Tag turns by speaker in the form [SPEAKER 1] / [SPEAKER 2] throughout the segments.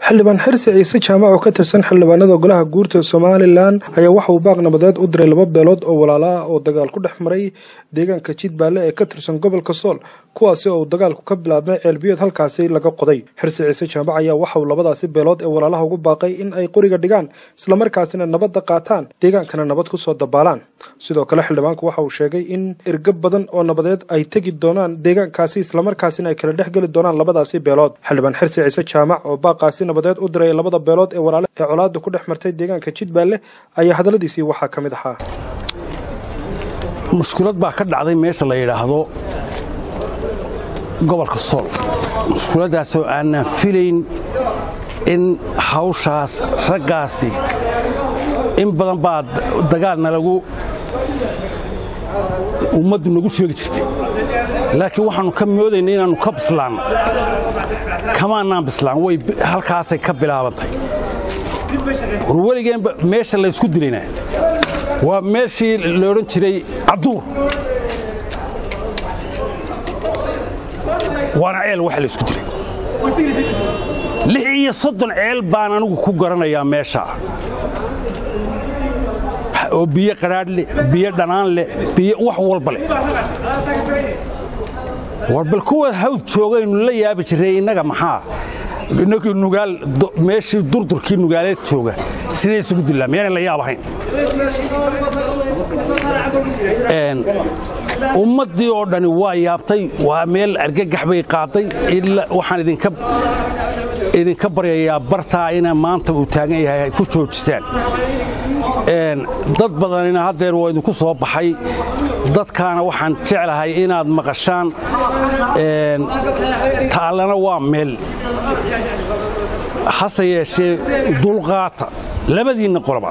[SPEAKER 1] xildhibaan xirsi ciise jaamac oo ka tirsan xildhibaanada golaha guurta somalilan ayaa waxa uu baaq nabadeed u diray laba beelood oo walaalo ah oo dagaal ku dhex maray deegaanka jidbaale ee ka tirsan gobolka sool kuwaasi oo uu dagaalku ka bilaabmay ceelbiyood halkaasi laga qoday xirsi ciise jaamac ayaa waxa uu labadaasi beelood ee walaalaha ugu baaqay in ay qoriga dhigaan islamarkaasina nabadda qaataan deegaankana nabad kusoo dabaalaan sidoo kale xildhibaanku waxa uu sheegay in ergab badan oo nabadeed ay tegi doonaan deegaankaasi islamarkaasina ay kala dhex geli doonaan labadaasi beelood xildhibaan xirsi ciise jaamac oo baaqaasi nabadeed u diray labada beelood ee walaale ee colaada ku dhex martay deegaanka jidbaale ayaa hadalladiisii waxaa ka mid ahaa
[SPEAKER 2] mushkulad baa ka dhacday meesha la yidhaahdo gobolka sool mushkuladdaasoo aanan filayn in hawshaas raggaasi in badan baa dagaalna lagu ummaddu nagu sheegi jirtay laakiin waxaannu ka moodaynay inaannu ka bislaanno kamaanaan bislaan way halkaasay ka bilaabantay war weligeenba meesha laysku dilayna waa meeshii la odhan jiray cabduur waana ceel waxa laysku dilay lix iyo soddon ceel baan anigu ku garanayaa meeshaa oo biyo qadhaadh leh biyo dhanaan leh biyo wax walba leh war bal kuwa hawd joogaynu la yaabi jirray innaga maxaa innagii nugaal meeshii durdurkii nugaaleed jooga siday isugu dillaan miyaanay la yaab ahayn ummaddii oo dhani waa yaabtay waa meel argagax bay qaaday waxaan idinka baryayaa bartaa ina maanta uu taagan yahay ay ku joojisaan dad badanina haddeer waa idinku soo baxay dadkaana waxaan jeclahay inaad maqashaan taallana waa meel hase yeeshee dulqaata labadiinna qoloba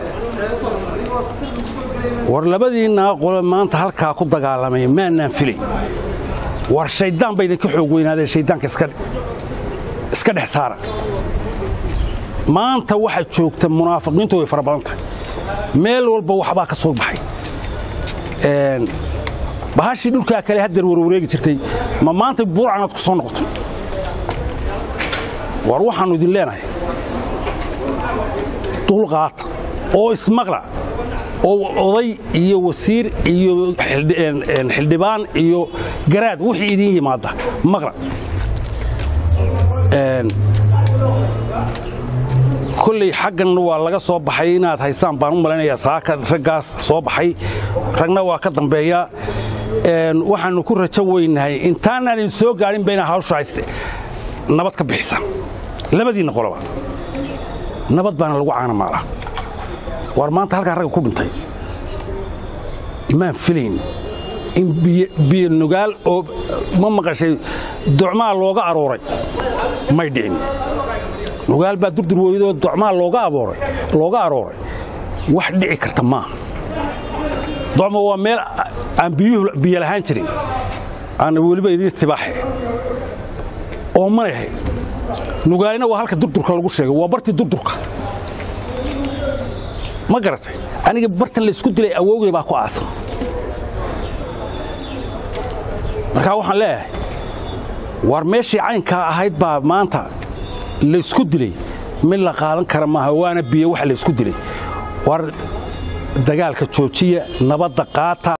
[SPEAKER 2] war labadiinnaa qolo maanta halkaa ku dagaalamay maannaan filay war shayddaan ba idinka xoog weynaadee shayddaanka iska dhex saara maanta waxaa joogta munaafiqiintu way fara badan tahay meel walba waxbaa ka soo baxay bahashii dhulkaa kale haddeer warwareegi jirtay ma maanta buurcanaad ku soo noqoto war waxaannu idin leenahay dulqaata oo ismaqla oo oday iyo wasiir iyo xildhibaan iyo garaad wixii idiin yimaadda maqla kolley xaggan waa laga soo baxay inaad haysaan baan u malaynayaa saaka raggaas soo baxay ragna waa ka dambeeya waxaannu ku rajo weynahay intaanaan idin soo gaadhinba inaa hawsha hayste nabad ka bixisaan labadiinna qoloba nabad baana lagu caanamaalaa war maanta halkaa ragga ku dhintay maan filayn in biyo nugaal oo ma maqashay docmaa looga arooray may dhicin nugaal baa durdur weydoo docmaa looga arooray wax dhici karta maaha docma waa meel aan biyuhu biyo lahaan jirin aana weliba idiin tibaaxe oo manay ahayd nugaalina waa halka durdurka lagu sheegay waa bartii durdurka ma garatay aniga bartan laysku dilay awowgay baa ku aasan markaa waxaan leeyahay war meeshii caynkaa ahayd baa maanta laysku dilay mid la qaadan kara maaha waana biyo waxa laysku dilay war dagaalka joojiya nabadda qaata